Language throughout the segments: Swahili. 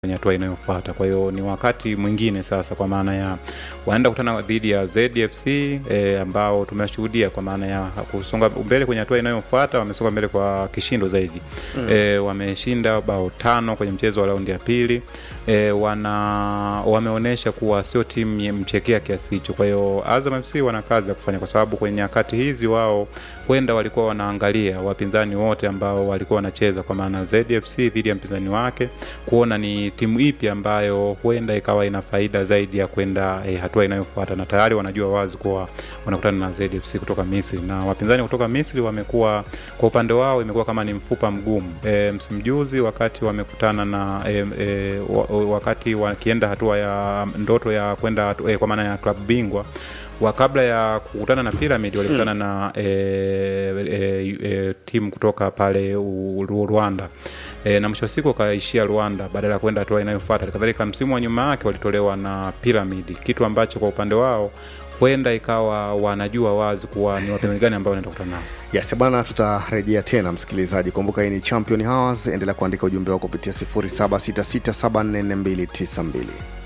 kwenye hatua inayofuata. Kwa hiyo ni wakati mwingine sasa, kwa maana ya wanaenda kukutana dhidi ya ZFC e, ambao tumeshuhudia kwa maana ya kusonga mbele kwenye hatua inayofuata, wamesonga mbele kwa kishindo zaidi mm. E, wameshinda bao tano kwenye mchezo wa raundi ya pili e, wana wameonyesha kuwa sio timu mchekea kiasi hicho. Kwa hiyo Azam FC wana kazi ya kufanya, kwa sababu kwenye nyakati hizi wao huenda walikuwa wanaangalia wapinzani wote ambao walikuwa wanacheza, kwa maana ZFC dhidi ya mpinzani wake, kuona ni timu ipi ambayo huenda ikawa ina faida zaidi ya kwenda eh, hatua inayofuata, na tayari wanajua wazi kuwa wanakutana na ZFC kutoka Misri, na wapinzani kutoka Misri wamekuwa kwa upande wao imekuwa kama ni mfupa mgumu. E, msimu juzi wakati wamekutana na e, e, wakati wakienda hatua ya ndoto ya kwenda e, kwa maana ya klabu bingwa wa kabla ya kukutana na Pyramid walikutana mm. na e, e, e, timu kutoka pale u, Rwanda e, na mwisho wa siku wakaishia Rwanda badala ya kwenda hatua inayofuata. Kadhalika msimu wa nyuma yake walitolewa na Pyramid, kitu ambacho kwa upande wao huenda ikawa wanajua wazi kuwa ni wapinzani gani ambao wanaenda kukutana nao. Yes, bwana, tutarejea tena msikilizaji. Kumbuka hii ni Champion Hours, endelea kuandika ujumbe wako kupitia 0766744292.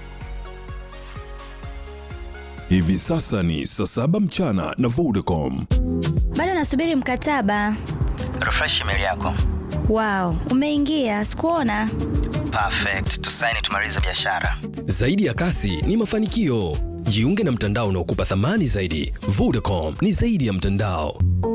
Hivi sasa ni saa saba mchana na Vodacom. Bado nasubiri mkataba. Refresh email yako. Wow, umeingia, sikuona. Perfect, tusaini tumalize biashara. Zaidi ya kasi ni mafanikio. Jiunge na mtandao unaokupa thamani zaidi. Vodacom ni zaidi ya mtandao.